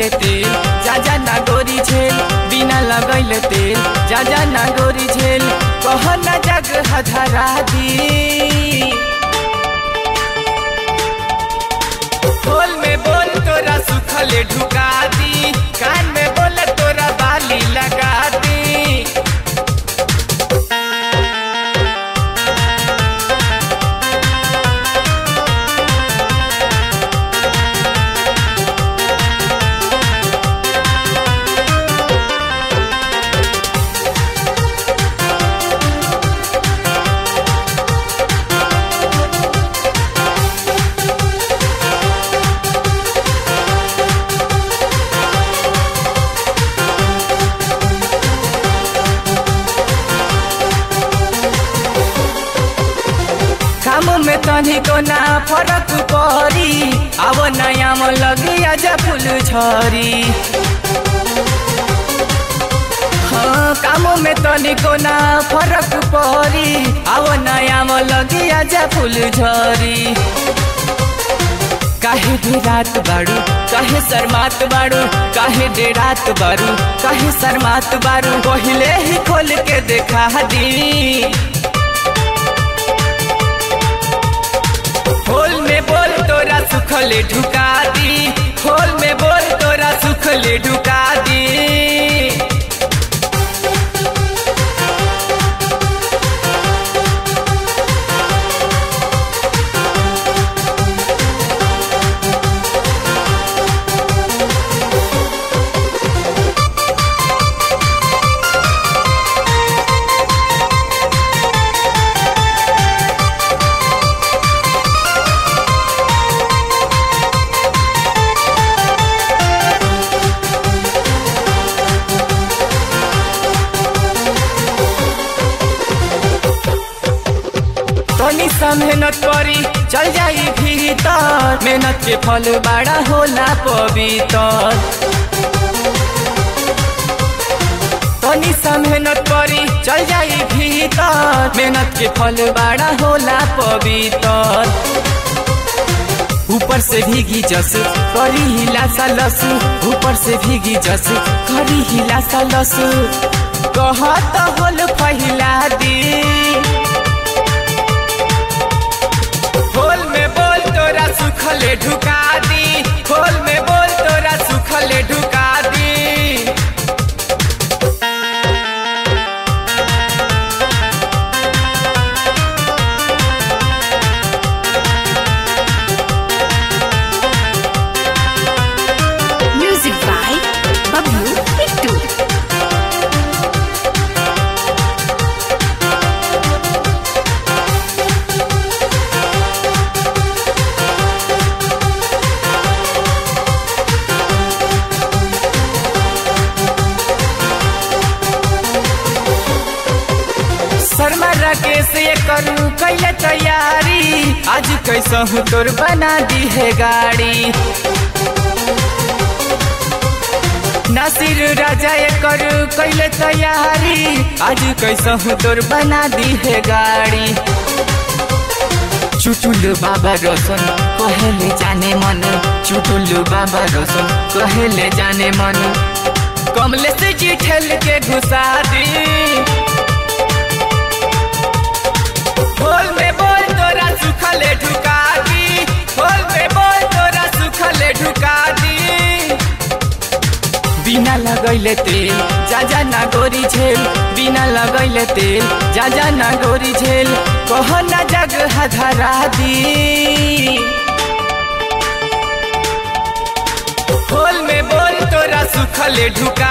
लगैले तेल जा जा ना गोरी झेल बिना लगैले तेल जा जा ना गोरी झेल कह ना जग हधरा दी बोल में बोल तोरा सुखले ढुका दी कान में बोल तोरा बाली लगा दी काम में तनिको ना फरक परी अब नयाँ म लगी आज फुल छरी हाँ काम में तनिको ना फरक परी अब नयाँ म लगी आज फुल झरी काहे दे रात बाड़ू काहे शर्मात बाड़ू काहे दे रात बाड़ू काहे शर्मात बाड़ू पहिले ही खोल के देखा दी खोल में बोल तोरा सुखले ढुका दी खोल में बोल तोरा सुखले ढुका दी तनी सा मेहनत करी चल जाई भीतर मेहनत के फल बड़ा होला पवित्र तनी सा मेहनत करी चल जाई भीतर मेहनत के फल बड़ा होला पवित्र ऊपर से भीगी जस करी हिला सा लस ऊपर से भीगी जस करी हिला सा लस कहत होल पहिला दी खोल में बोल तोरा सुखले ढुका दी खोल में बोल तोरा सुखले ढुका दी Music by Bablu Bittu. Sharma Rakesh ये करू कैले तैयारी आज कैसा हूँ तोर बना दी है गाड़ी नासिर राजा ये करू कैले तैयारी आज कैसा हूँ तोर बना दी है गाड़ी चुटुल बाबा रोशन कहेले जाने मन चुटुल बाबा रोशन कहेले जाने मन कमले से जी ठेल के घुसा दी खोल में बोल तोरा सुखले ढुका दी खोल में बोल तोरा सुखले ढुका दी बिना लगैले तेल जा जा ना गोरी झेल बिना लगैले तेल जा जा ना गोरी झेल कह ना जग हधरा दी खोल में बोल तोरा सुखले ढुका